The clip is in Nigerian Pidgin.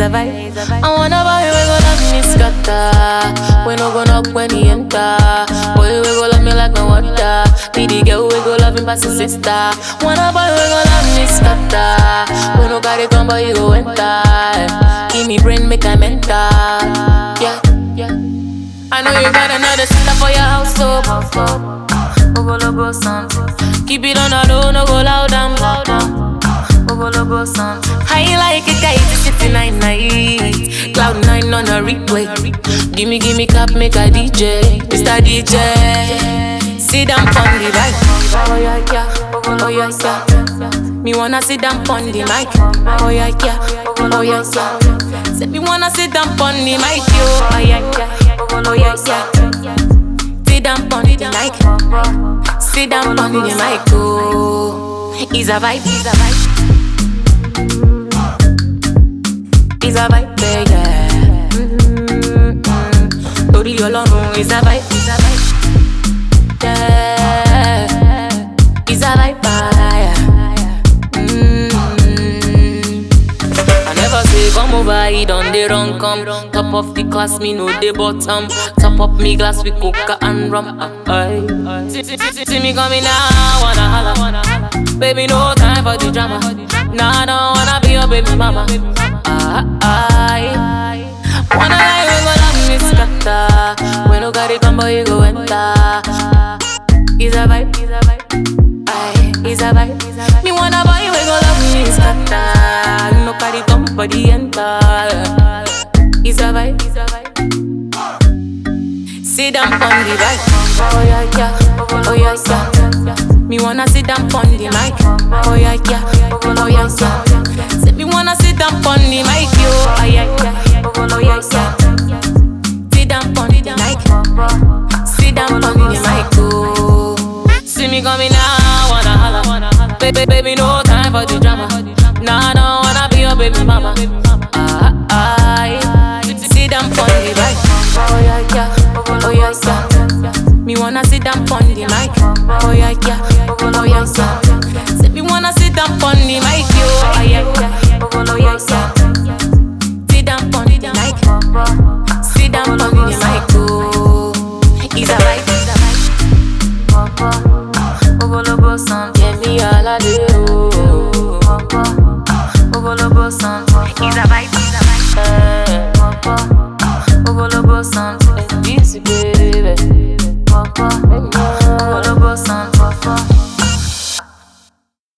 a vibe. I wanna boy we go love me scatter. We no go knock when he enter. Boy we go love me like no water. Be the girl we go love him past his sister. Wanna boy we go love me scatter. We no carry come but you go enter. Give me brain make I mental. Yeah, yeah. I know you got another sister for your house, so Ogo logo something. Keep it on the low, no go loud and loud down. Ogo logo something. High like a kite, sitting nine night. Cloud nine on a replay. Gimme, gimme cap, make a DJ. Mr. DJ. Sit down on the bike. Oh yeah, yeah. Oh yeah, yeah. Me wanna sit down on the mic. Oh yeah, yeah. Oh yeah, yeah. Say me wanna sit down on the mic, yo. Oh yeah, yeah. Oh yeah, yeah. Sit down on the mic. Sit down on the mic, oh. It's a vibe, it's a vibe. It's a vibe, yeah. Mm-hmm. Torí Ọlọ́run, it's a vibe, it's a vibe. Yeah. It's a vibe, yeah. Mm. I never say come over, he done the wrong come. Top of the class, me know the bottom. Top up me glass with coca and rum. Aye. See, see, see, see me coming now, wanna holla. Baby, no time for the drama. Nah, I don't wanna be your baby mama. Ah, aye. Wanna lie, we go love me scatter. When no got it come, boy, you go enter. It's a vibe, it's a vibe. Aye, it's a vibe. Me wanna buy, we go love me scatter. No carry come, body enter. It's a vibe, it's a vibe. Sit down on the bike. Oh yeah, yeah. Oh yeah, yeah. Me wanna sit down on the mic. Oh yeah, yeah. Oh yeah, yeah. Say me wanna sit down on the mic, yo. Oh yeah, yeah. Oh yeah, yeah. Sit down on the mic. Sit down on the mic, oh. See me coming now, wanna holla. Baby, baby, no time for the drama. Nah, I don't wanna be your baby mama. Ah, ah, sit down on the bike. Oh yeah, yeah. Oh yeah, yeah. Me wanna sit down on the mic. Oh yeah, yeah. Oh yeah, yeah. Say me wanna sit down on the mic, yo. Oh yeah, yeah. Oh yeah, yeah. Sit down on the mic. Sit down on the mic, oh. It's a vibe, it's a vibe. Ogologo sound, get me all I do. Ogologo sound, it's a vibe.